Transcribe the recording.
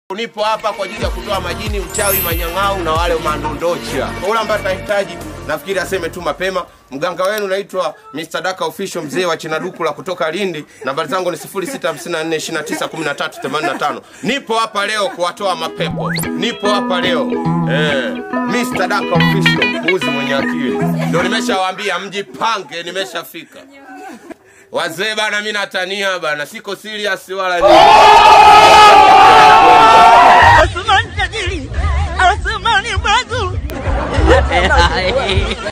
Nipo hapa kwa ajili ya kutoa majini, uchawi, manyang'au na wale mandondocha. Kwa Ule ambaye atahitaji, nafikiri aseme tu mapema. Mganga wenu naitwa Mr. Daka Official, mzee wa Chinaduku la kutoka Lindi. Nambari zangu ni 0654291385. Nipo hapa leo kuwatoa mapepo. Nipo hapa leo eh, Mr. Daka Official, mbuzi mwenye akili. Ndio nimeshawaambia mjipange, nimeshafika. Wazee bana, mimi natania bana, siko serious wala nini. Asmani tajiri, Asmani bazu.